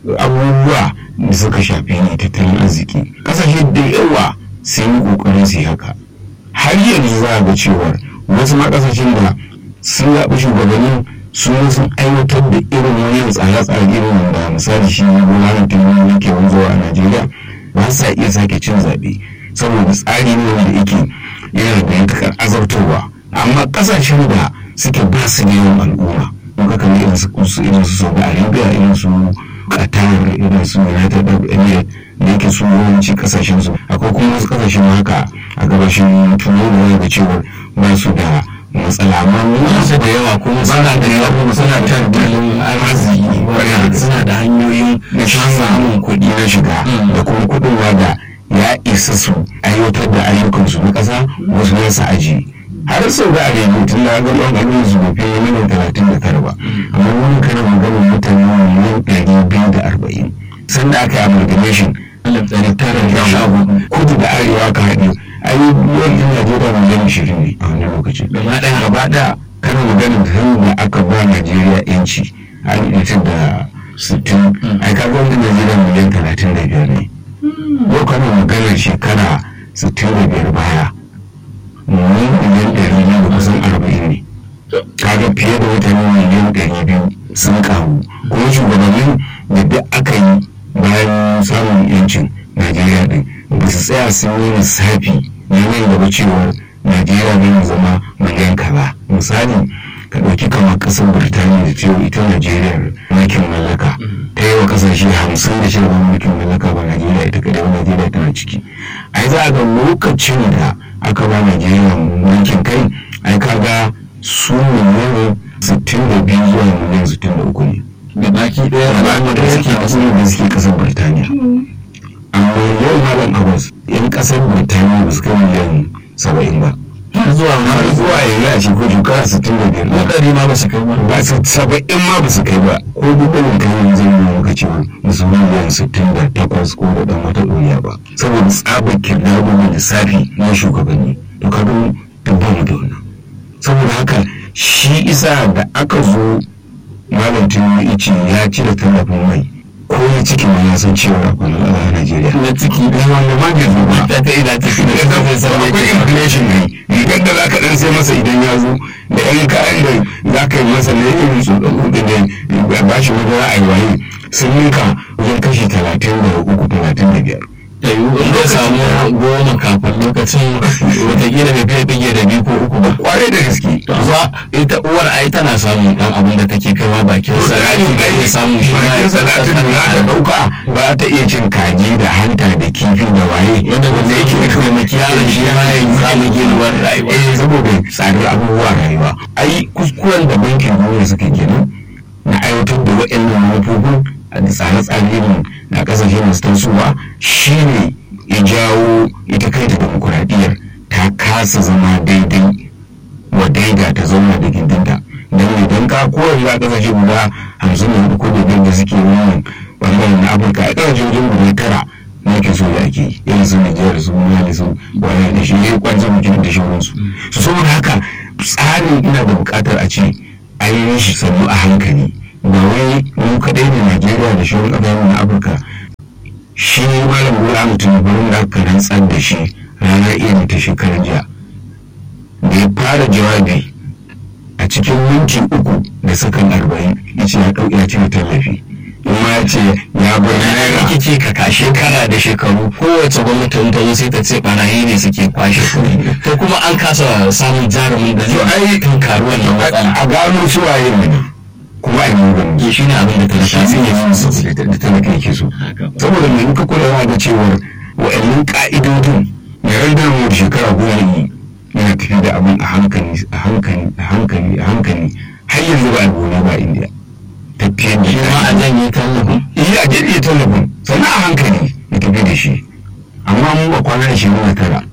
abubuwa da suka shafi tattalin arziki kasashe da yawa sun yi kokarin su yi haka har yanzu za a ga cewar wasu ma kasashen da sun zaɓi shugabannin su sun aiwatar da irin wannan tsare-tsare irin da misali shi bola tinubu yake wanzuwa a najeriya ba sa iya sake cin zaɓe saboda tsari ne wanda yake yana da yankakar azabtarwa amma kasashen da suke ba su da yawan al'umma muka kalli irin su irin su saudi arabia irin su qatar irin su united arab emirates da yake su yawanci kasashen su akwai kuma wasu kasashen haka a gabashin turai da ga cewa ba su da matsala amma wasu da yawa kuma suna da yawa suna tattalin arziki suna da hanyoyin na samun kuɗi na shiga da kuma kuɗin da ya isa su aiwatar da ayyukansu na ƙasa wasu ya sa aji har sau da arewa tun da ga ban abin su bai fiye miliyan talatin da tara ba amma wani kana maganar mutane miliyan ɗari biyu da arba'in sanda aka yi amalgamation alif ɗari tara da sha hudu kudu da arewa ka haɗe ayyubuwan yan najeriya miliyan ashirin ne a wani lokaci gaba ɗaya gaba ɗaya kana maganar tun da aka ba najeriya yanci a ɗaya da sittin ai ka ga wani najeriya miliyan talatin da biyar ne yau kana maganar shekara sittin da biyar baya miliyan ɗari biyu da kusan arba'in ne kaga fiye da mutane miliyan ɗari biyu sun karu kuma shugabannin da duk aka yi bayan samun yancin najeriya din ba su tsaya sun yi lissafi na nan gaba cewa najeriya ne zama miliyan kaza misali ka ɗauki kamar ƙasar birtaniya da cewa ita najeriya mulkin mallaka ta yi wa ƙasashe hamsin da shida mulkin mallaka ba najeriya ita kadai ba najeriya tana ciki ai za a ga lokacin da aka ba najeriya mulkin kai ai kaga su miliyan sittin da biyu zuwa miliyan sittin da uku ne da baki ɗaya al'amma da suke kasar da suke kasar birtaniya amma yau malam abbas yan kasar birtaniya ba su kai miliyan saba'in ba zuwa har zuwa yanzu a shekaru shekara sittin da biyar ko ɗari ma ba su kai ba ba su saba'in ma ba su kai ba ko dubban kai zai yi maka cewa musu miliyan sittin da takwas ko da ɗan wata ɗoriya ba saboda tsabar kirlabu da lissafi na shugabanni to ka don dubban mu da wannan saboda haka shi isa da aka zo malam tinubu ice ya cire tallafin mai ko ya ciki ma ya san cewa akwai matsala a najeriya na ciki da wanda ma bai zo ba ta ta ina ciki da ta zai san akwai inflation ne rigar da zaka dan sai masa idan ya zo da yan kayan da zaka yi masa na irin su da kuɗi da ba shi wajen ra'ayi waye sun ninka wajen kashi talatin da uku talatin da biyar da yiwu in ka samu goma kafin lokacin watakila bai fiye bige da biyu ko uku ba kwarai da gaske zuwa ita uwar ai tana samun dan abin da take kaiwa bakin salati da iya samun shi ma ya bakin salatin da za ta dauka ba ta iya cin kaji da hanta da kifi da waye wanda wanda yake da taimaki yaron shi ma ya samu ginuwar rayuwa eh saboda tsadar abubuwa rayuwa ai kuskuren da bankin duniya suka kenan na aiwatar da waɗannan manufofin da tsare-tsare na kasashe masu tasowa shine ya jawo ita kai ta demokuraɗiyyar ta kasa zama daidai wa daida ta zauna da gindinta don idan ka koyar za kasashe guda hamsin da hudu ko da biyar da suke wannan bangaren na afirka a kasashe wajen guda tara na ke so da ake irin su nijar su mali su wani da shi ya kwanza mutum da shauransu su saboda haka tsarin ina da buƙatar a ce a yi shi sannu a hankali ba wai mu kaɗai ne najeriya da shauran ƙasashen na afirka shi malam bola mutum barin da aka rantsar da shi rana iya ta shekarar jiya da ya fara jawabi a cikin minti uku da sakan arba'in ya ce ya ɗauki ya cire tallafi kuma ya ce ya bar naira ake ce ka ka shekara da shekaru kowace gwamnati in ta zo sai ta ce barayi ne suke kwashe kuɗi to kuma an kasa samun jarumin da To ai- zai tunkari wannan matsala a gano su waye ne kuma a yi mugun ke shi ne abin da ta shi rasa ne da talaka yake so saboda mai muka kula za ga cewar wa'annan ka'idodin mai randar mu da shekara goma yi yana tafi da abin a hankali a hankali a hankali a hankali har yanzu ba a gona ba indiya tafiyar da shi ma a janye tallafin iya a jirgin tallafin sannan a hankali ya tafi da shi amma mun ba kwana ashirin na tara